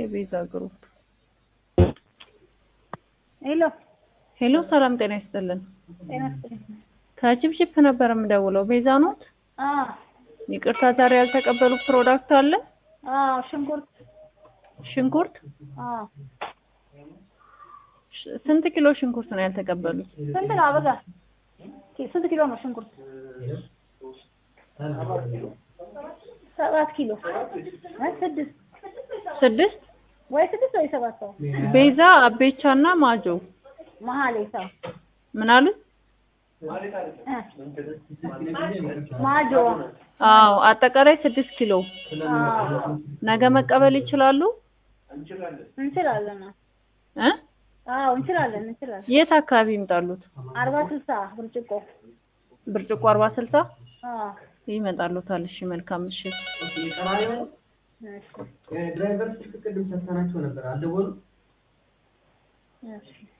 የቤዛ ግሩፕ። ሄሎ ሄሎ፣ ሰላም ጤና ይስጥልን። ጤና ይስጥልኝ። ከቺፕቺፕ ነበር የምደውለው። ቤዛ ኖት? አዎ ይቅርታ፣ ዛሬ ያልተቀበሉ ፕሮዳክት አለ? አዎ ሽንኩርት ሽንኩርት አዎ ሽ- ስንት ኪሎ ሽንኩርት ነው ያልተቀበሉት? ስንት ነው አበጋ? ኪ- ስንት ኪሎ ነው ሽንኩርት? ሰባት ኪሎ እ ስድስት ስድስት ወይ ስድስት ወይ ሰባት ሰው ቤዛ አቤቻ እና ማጆ መሀል ሰው ምን አሉት? እ ማጆ አዎ አጠቃላይ ስድስት ኪሎ አዎ ነገ መቀበል ይችላሉ? እንችላለን። እ አዎ እንችላለን እንችላለን። የት አካባቢ ይምጣሉት? አርባ ስልሳ ብርጭቆ ብርጭቆ አርባ ስልሳ አዎ ይመጣሉታል። እሺ መልካም ምሽት። እሺ ድራይቨር ስልክ ቅድም ሰጥተናቸው ነበር፣ አልደወሉም። እሺ